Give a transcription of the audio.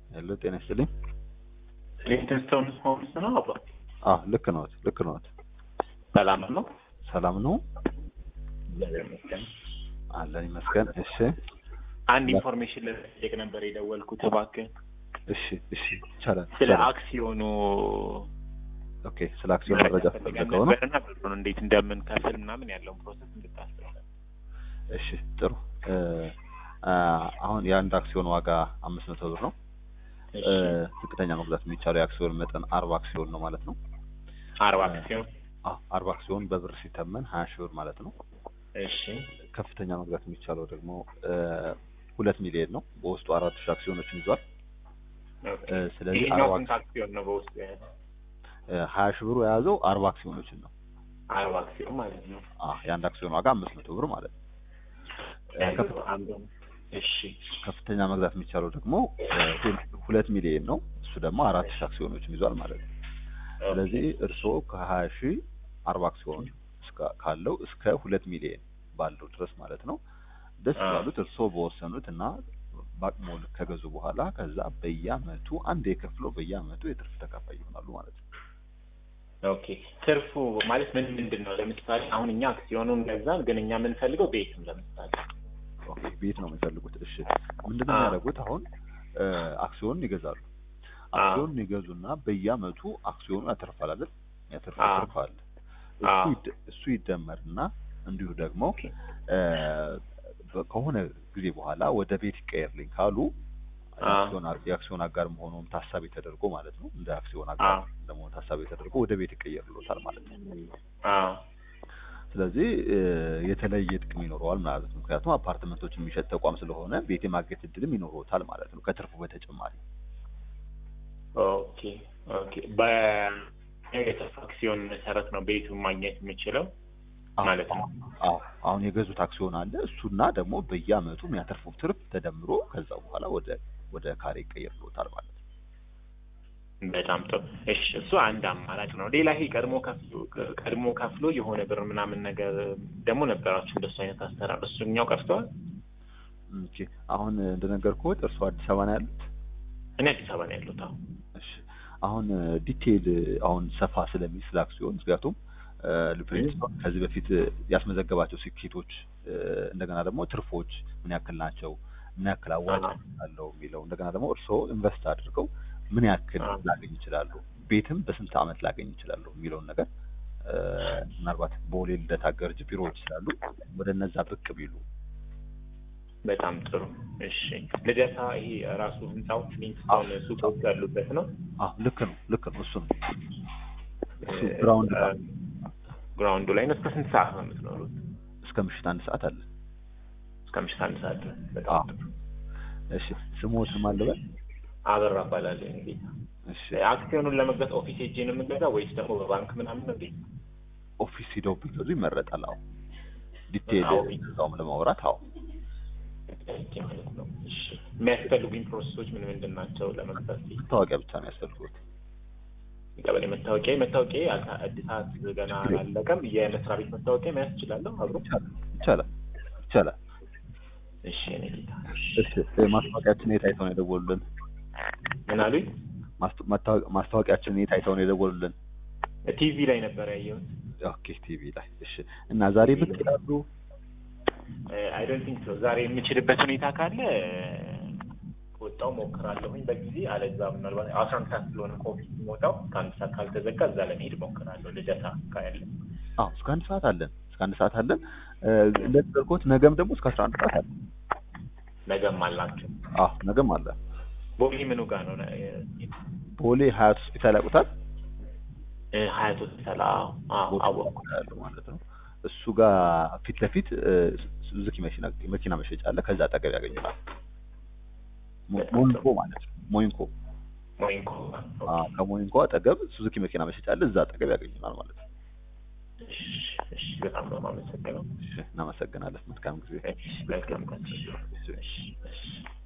ሄሎ ጤና ይስጥልኝ። ሊንክስቶን ሆምስ ነው አባ አዎ ልክ ነዎት፣ ልክ ነዎት። ሰላም ነው። ሰላም ነው እግዚአብሔር ይመስገን። አለን ይመስገን። እሺ አንድ ኢንፎርሜሽን ልጠይቅ ነበር የደወልኩት እባክህ እሺ እሺ ይቻላል። ስለ ይቻላል። አክሲዮኑ ኦኬ ስለ አክሲዮን መረጃ ፈልገን ፈልገው ነው። ነበርና ብሩን እንዴት እንደምንከፍል ምናምን ያለውን ፕሮሰስ እንድታስረዳ። እሺ ጥሩ እ አ አሁን የአንድ አክሲዮን ዋጋ አምስት መቶ ብር ነው። እ ዝቅተኛ መግዛት የሚቻለው የአክሲዮን መጠን አርባ አክሲዮን ነው ማለት ነው። አርባ አክሲዮን አዎ አርባ አክሲዮን በብር ሲተመን ሀያ ሺህ ብር ማለት ነው። እሺ ከፍተኛ መግዛት የሚቻለው ደግሞ እ ሁለት ሚሊዮን ነው። በውስጡ አራት ሺህ አክሲዮኖችን ይዟል። ኦኬ። እ ስለዚህ ይሄኛው አርባ ስንት አክሲዮን ነው በውስጡ የያዘው? እ ሀያ ሺህ ብሩ የያዘው አርባ አክሲዮኖችን ነው። አርባ አክሲዮን ማለት ነው። አዎ የአንድ አክሲዮን ዋጋ አምስት መቶ ብር ማለት ነው። እ ከፍ- አንዱ እሺ ከፍተኛ መግዛት የሚቻለው ደግሞ እ ሁል- ሁለት ሚሊዮን ነው። እሱ ደግሞ አራት ሺህ አክሲዮኖችን ይዟል ማለት ነው። ስለዚህ እርስዎ ከሀያ ሺህ አርባ አክሲዮን እስከ- ካለው እስከ ሁለት ሚሊዮን ባለው ድረስ ማለት ነው ደስ አዎ። ባሉት እርስዎ በወሰኑት እና በአቅሞ ልክ ከገዙ በኋላ ከዛ በየአመቱ አንድ የከፍለው በየአመቱ የትርፍ ተካፋይ ይሆናሉ ማለት ነው። ኦኬ ትርፉ ማለት ምን ምንድን ነው? ለምሳሌ አሁን እኛ አክሲዮኑን ገዛን፣ ግን እኛ የምንፈልገው ቤትም ለምሳሌ ኦኬ ቤት ነው የሚፈልጉት። እሺ ምንድነው አዎ። የሚያደርጉት? አሁን እ አክሲዮን ይገዛሉ። አክሲዮን ይገዙና በየአመቱ አክሲዮኑ ያተርፋል አይደል? ያተርፋል አዎ። ትርፍ አለ። እሱ አዎ። ይደ- እሱ ይደመርና እንዲሁ ደግሞ ኦኬ። እ በ- ከሆነ ጊዜ በኋላ ወደ ቤት ይቀየርልኝ ካሉ አዎ። የአክሲዮን አ- የአክሲዮን አጋር መሆኑን ታሳቢ ተደርጎ ማለት ነው እንደ አክሲዮን አጋር አዎ። ለመሆኑ ታሳቢ ተደርጎ ወደ ቤት ይቀየርልዎታል ማለት ነው። አዎ ስለዚህ እ የተለየ ጥቅም ይኖረዋል ማለት ነው። ምክንያቱም አፓርትመንቶች የሚሸጥ ተቋም ስለሆነ ቤት የማግኘት እድልም ይኖረዎታል ማለት ነው ከትርፉ በተጨማሪ። ኦኬ ኦኬ። በየትርፍ አክሲዮን መሰረት ነው ቤቱን ማግኘት የምችለው አዎ፣ ማለት ነው። አዎ አሁን የገዙት አክሲዮን አለ እሱና ደግሞ በየአመቱ የሚያተርፉት ትርፍ ተደምሮ ከዛ በኋላ ወደ ወደ ካሬ ይቀየርልዎታል ማለት ነው። በጣም ጥሩ። እሺ እሱ አንድ አማራጭ ነው። ሌላ ይሄ ቀድሞ ከፍሎ ቀድሞ ከፍሎ የሆነ ብር ምናምን ነገር ደግሞ ነበራችሁ እንደሱ አይነት አሰራር እሱኛው ቀርተዋል። ኦኬ አሁን እንደነገርኩት እርስዎ አዲስ አበባ ነው ያሉት? እኔ አዲስ አበባ ነው ያሉት። አሁን እሺ አሁን ዲቴይል አሁን ሰፋ ስለሚል ስለ አክሲዮን ምክንያቱም ሊፕሬንስቶን ከዚህ በፊት ያስመዘገባቸው ስኬቶች እ እንደገና ደግሞ ትርፎች ምን ያክል ናቸው፣ ምን ያክል አዋጭ አዎ። አለው የሚለው እንደገና ደግሞ እርስዎ ኢንቨስት አድርገው ምን ያክል አዎ። ላገኝ ይችላሉ፣ ቤትም በስንት አመት ላገኝ ይችላሉ የሚለውን ነገር እ ምናልባት ቦሌ ልደታ ገርጅ ቢሮዎች ስላሉ ወደ እነዛ ብቅ ቢሉ በጣም ጥሩ። እሺ ልደታ ይሄ ራሱ ህንጻው ሊንክስቶን ሱቆች ያሉበት ነው። አዎ ልክ ነው ልክ ነው እሱ ነው እሱ ግራውንድ እ ግራውንዱ ላይ ነው። እስከ ስንት ሰዓት ነው የምትኖሩት? እስከ ምሽት አንድ ሰዓት አለ። እስከ ምሽት አንድ ሰዓት ድረስ። አዎ። በጣም ጥሩ። እሺ ስሞት ማን ልበል? አበራ እባላለሁ እንግዲህ እሺ አክሲዮኑን ለመግዛት ኦፊስ ሄጄ ነው የምገዛው ወይስ ደግሞ በባንክ ምናምን ነው? እንዴት? ኦፊስ ሂደው ቢገዙ ይመረጣል። አዎ ዲቴይል አዎ። እዛውም ለማውራት አዎ ሄጄ ማለት ነው። እሺ የሚያስፈልጉኝ ፕሮሰሶች ምን ምንድን ናቸው ለመግዛት? መታወቂያ ብቻ ነው ያስፈልጉት። የቀበሌ መታወቂያ መታወቂያ አልታ- እድሳት ገና አላለቀም። የመስሪያ ቤት መታወቂያ መያዝ እችላለሁ አብሮ? ይቻላል ይቻላል ይቻላል። እሺ እኔ ጌታ። እሺ እ ማስታወቂያችን የት አይተው ነው የደወሉልን? ምን አሉኝ? ማስታ- ማስታወ- ማስታወቂያችን የት አይተው ነው የደወሉልን? ቲቪ ላይ ነበር ያየሁት። ኦኬ ቲቪ ላይ እሺ። እና ዛሬ ብቅ ይላሉ? አይ ዶንት ቲንክ ሶ ዛሬ የምችልበት ሁኔታ ካለ ወጣው ሞክራለሁኝ በጊዜ አለዛ ምናልባት አስራ አንድ ሰዓት ስለሆነ ከኦፊስ የምወጣው ከአንድ ሰዓት ካልተዘጋ እዛ ለመሄድ ሞክራለሁ። ልደታ ካያለ አዎ እስከ አንድ ሰዓት አለን እስከ አንድ ሰዓት አለን። እ እንደተጠርኩት ነገም ደግሞ እስከ አስራ አንድ ሰዓት አለን። ነገም አላቸው። አዎ ነገም አለ። ቦሌ ምኑ ጋር ነው? ቦሌ ሀያት ሆስፒታል ያውቁታል? እ ሀያት ሆስፒታል። አዎ አዎ አወቅኩ። ያለው ማለት ነው። እሱ ጋር ፊት ለፊት እ ሱዙኪ መኪና መኪና መሸጫ አለ። ከዛ አጠገብ ያገኙናል። ሞ- ሞይንኮ ማለት ነው። ሞይንኮ ሞይንኮ። አዎ፣ ከሞይንኮ አጠገብ ሱዙኪ መኪና መሸጫ አለ። እዛ አጠገብ ያገኙናል ማለት ነው። እሺ እሺ፣ በጣም ነው የማመሰግነው። እሺ፣ እናመሰግናለን። መልካም ጊዜ። እሺ፣ መልካም ቀን። እሺ። እሺ እሺ